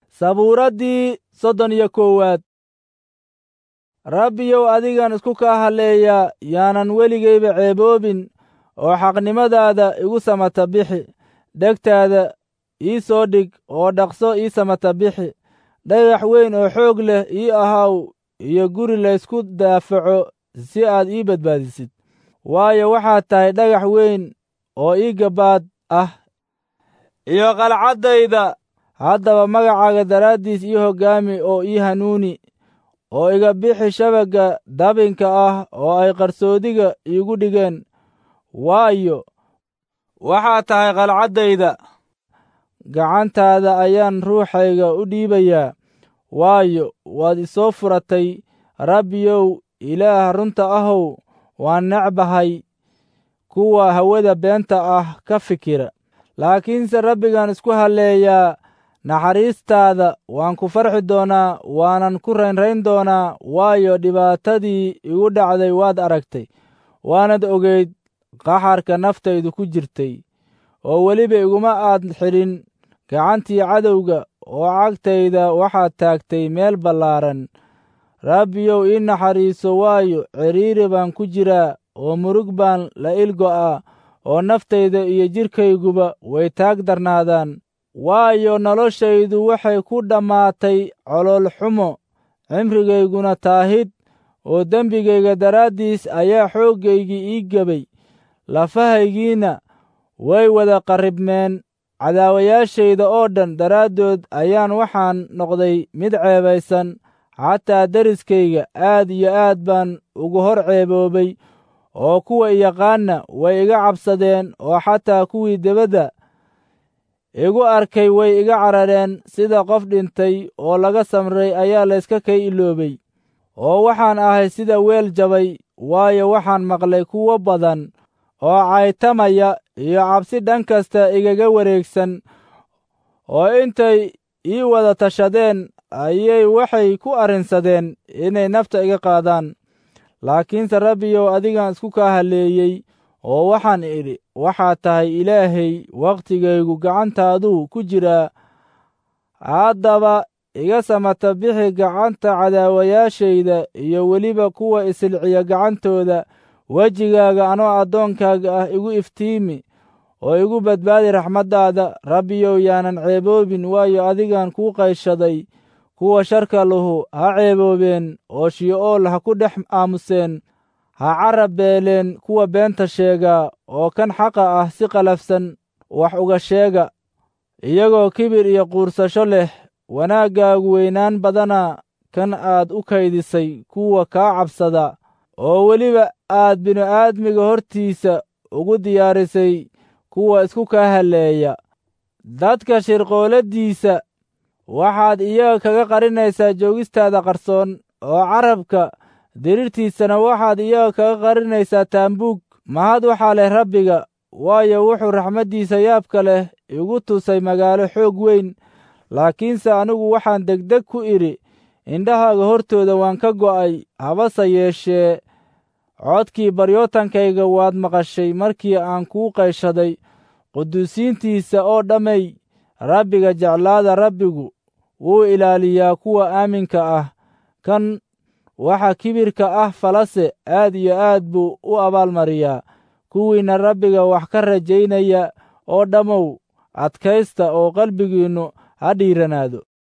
sabuuraddii soddon iyo koowaad rabbiyow adigan isku kaa halleeyaa yaanan weligayba ceeboobin oo xaqnimadaada igu samata bixi dhegtaada ii soo dhig oo dhaqso ii samata bixi dhagax weyn oo xoog leh ii ahaw iyo guri laysku daafaco si aad ii badbaadisid waayo waxaad tahay dhagax weyn oo ii gabaad ah iyo qalcaddayda haddaba magacaaga daraaddiis ii hoggaami oo ii hanuuni oo iga bixi shabagga dabinka ah oo ay qarsoodiga iigu dhigeen waayo waxaad tahay qalcaddayda gacantaada ayaan ruuxayga u dhiibayaa waayo waad isoo furatay rabbiyow ilaah runta ahow waan necbahay kuwa hawada beenta ah ka fikira laakiinse rabbigaan isku halleeyaa naxariistaada waan ku farxi doonaa waanan ku raynrayn doonaa waayo dhibaatadii igu dhacday waad aragtay waanad ogeyd qaxarka naftaydu ku jirtay oo weliba iguma aad xidhin gacantii cadowga oo cagtayda waxaad taagtay meel ballaaran rabbiyow ii naxariiso waayo cidhiiri baan ku jiraa oo murug baan la ilgo'a oo naftayda iyo jidhkayguba way taag darnaadaan waayo noloshaydu waxay ku dhammaatay colool xumo cimrigayguna taahid oo dembigayga daraaddiis ayaa xooggaygii ii gebay lafahaygiinna way wada qarribmeen cadaawayaashayda oo dhan daraaddood ayaan waxaan noqday mid ceebaysan xataa deriskayga aad iyo aad baan ugu hor ceeboobay oo kuwa iyaqaanna way iga cabsadeen oo xataa kuwii debadda igu arkay way iga carareen sida qof dhintay oo laga samray ayaa layska kay iloobay oo waxaan ahay sida weel jabay waayo waxaan maqlay kuwo badan oo caytamaya iyo cabsi dhan kasta igaga wareegsan oo intay ii wada tashadeen ayay waxay ku arrinsadeen inay nafta iga qaadaan laakiinse rabbiyow adigaan isku kaa halleeyey oo waxaan idhi waxaad tahay ilaahay wakhtigaygu gacantaaduu ku jiraa haddaba iga samata bixi gacanta cadaawayaashayda iyo weliba kuwa isilciya gacantooda wejigaaga anoo addoonkaaga ah igu iftiimi oo igu badbaadi raxmaddaada rabbiyow yaanan ceeboobin waayo adigaan kuu qayshaday kuwa sharka lahu ha ceeboobeen oo shi'ool ha ku dhex aamuseen ha carab beeleen kuwa beenta sheegaa oo kan xaqa ah si qalafsan wax uga sheega iyagoo kibir iyo quursasho leh wanaaggaagu weynaan badana kan aad u kaydisay kuwa kaa cabsada oo weliba aad bini'aadmiga hortiisa ugu diyaarisay kuwa isku kaa halleeya dadka shirqooladdiisa waxaad iyaga kaga qarinaysaa joogistaada qarsoon oo carabka dirirtiisana waxaad iyaga kaga qarinaysaa taambuug mahad waxaa leh rabbiga waayo wuxuu raxmaddiisa yaabka leh igu tusay magaalo xoog weyn laakiinse anigu waxaan degdeg ku idhi indhahaaga hortooda waan ka go'ay habase yeeshee codkii baryootankayga waad maqashay markii aan kuu qayshaday quduusiintiisa oo dhammay rabbiga jeclaada rabbigu wuu ilaaliyaa kuwa aaminka ah kan waxa kibirka ah falase aad iyo aad buu u abaalmariyaa kuwiinna rabbiga wax ka rajaynaya oo dhammow adkaysta oo qalbigiinnu ha dhiiranaado